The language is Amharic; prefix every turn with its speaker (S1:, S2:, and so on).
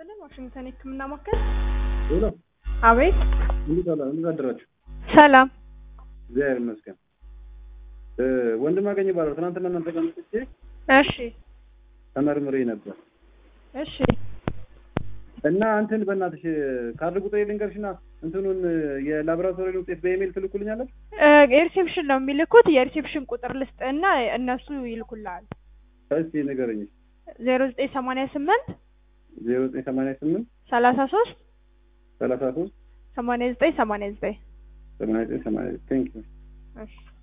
S1: ይስጥልን። ዋሽንግተን የህክምና ማዕከል።
S2: ሄሎ፣
S1: አቤት።
S2: እንዴት አላ እንዴት አደራችሁ?
S1: ሰላም።
S2: እግዚአብሔር ይመስገን። እ ወንድም አገኝ ይባላል። ትናንትና እናንተ ጋር መጥቼ
S1: እሺ፣
S2: ተመርምሬ ነበር
S1: እሺ።
S2: እና እንትን በእናትሽ ካርድ ቁጥር ልንገርሽና እንትኑን የላቦራቶሪ ውጤት በኢሜይል ትልኩልኛለች።
S1: እ የሪሴፕሽን ነው የሚልኩት። የሪሴፕሽን ቁጥር ልስጥ እና እነሱ ይልኩልሃል።
S2: እስቲ ንገረኝ።
S1: ዜሮ ዘጠኝ ሰማንያ ስምንት
S2: ዜሮ ዘጠኝ ሰማንያ ስምንት
S1: ሰላሳ ሶስት
S2: ሰላሳ ሶስት
S1: ሰማንያ ዘጠኝ ሰማንያ ዘጠኝ
S2: ሰማንያ ዘጠኝ ሰማንያ ቴንክ ዩ
S1: እሺ